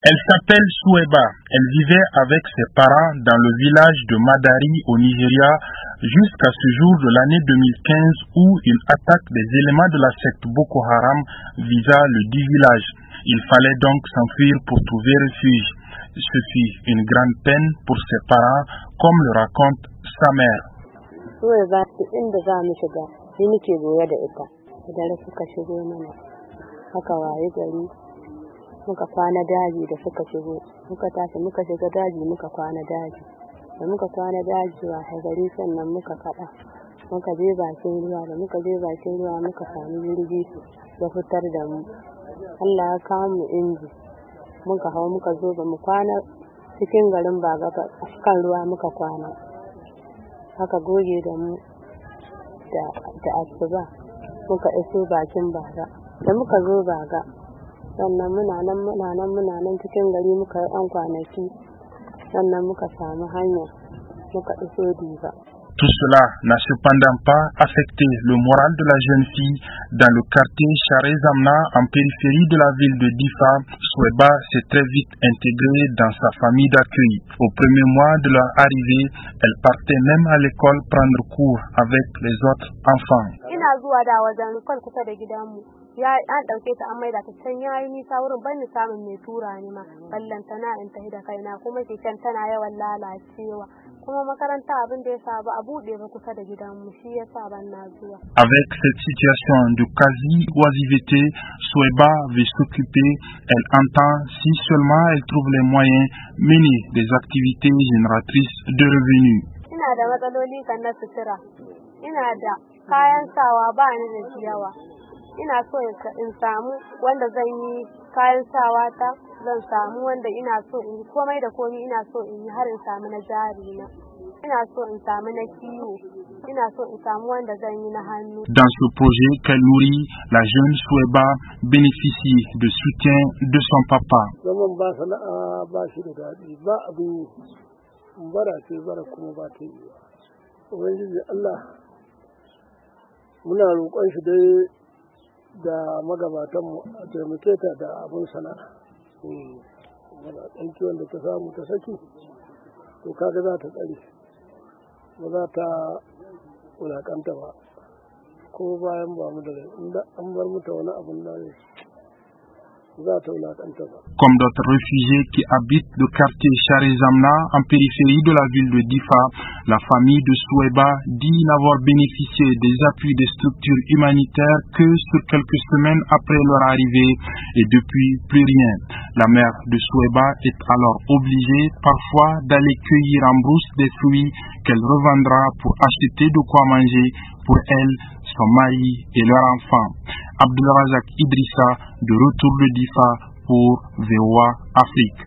Elle s'appelle Soueba. Elle vivait avec ses parents dans le village de Madari au Nigeria jusqu'à ce jour de l'année 2015 où une attaque des éléments de la secte Boko Haram visa le dit village. Il fallait donc s'enfuir pour trouver refuge. Ce fut une grande peine pour ses parents, comme le raconte sa mère. Soueba, inda za mu shiga, ni nake goye da ita. Da suka shigo mana. Haka waye gari muka kwana daji da suka shigo muka tashi muka shiga daji muka kwana daji da muka kwana daji wa gari sannan muka kada muka je bakin ruwa da muka je bakin ruwa muka sami jirgi ya fitar da mu Allah ya kawo mu inji muka hau muka zo ba mu kwana cikin garin ba gaba kan ruwa muka kwana haka goge da mu da asuba muka iso bakin baga da muka zo baga sannan muna nan muna nan muna nan cikin gari muka yi ɗan kwanaki sannan muka samu hanya muka iso diba. Tout cela n'a cependant pas affecté le moral de la jeune fille dans le quartier Charé-Zamna en périphérie de la ville de Difa. Soueba s'est très vite intégrée dans sa famille d'accueil. Au premier mois de leur arrivée, elle partait même à l'école prendre cours avec les autres enfants. Ina zuwa da wajen kusa da gidanmu. ya an dauke ta an maida ta can yayi nisa wurin ban ni samun mai tura ni ma ballanta na in tafi da kaina kuma keken tana yawan lalacewa kuma makaranta abin da ya sa ba a bude ba kusa da gidanmu shi ya sa ban na zuwa avec cette situation de quasi oisiveté Soueba veut s'occuper elle entend si seulement elle trouve les moyens mener des activités génératrices de revenus ina da matsaloli kan na sutura ina da kayan sawa ba ni da yawa ina so in samu wanda zan yi kayan sawa ta zan samu wanda ina so in yi komai da komai ina so in yi har in samu na jari na ina so in samu na kiwo ina so in samu wanda zan yi na hannu dans ce projet qu'elle nourrit la jeune Soueba bénéficie de soutien de son papa zaman ba sana'a ba shi da daɗi ba abin bara ce bara kuma ba ta yi ubangiji Allah muna roƙon shi dai da magabatanmu a taimake ta da abin sana'a mana ɗan kiwon da ta samu ta saki to kaga za ta tsare ba za ta wulaƙanta ba ko bayan ba mu da inda an bar mata wani abin da Comme d'autres réfugiés qui habitent le quartier Charizamna en périphérie de la ville de Difa, la famille de Soueba dit n'avoir bénéficié des appuis des structures humanitaires que sur quelques semaines après leur arrivée et depuis plus rien. La mère de Soueba est alors obligée parfois d'aller cueillir en brousse des fruits qu'elle revendra pour acheter de quoi manger pour elle, son mari et leur enfant. Abdulrazak Idrissa de retour de Difa pour VOA Afrique.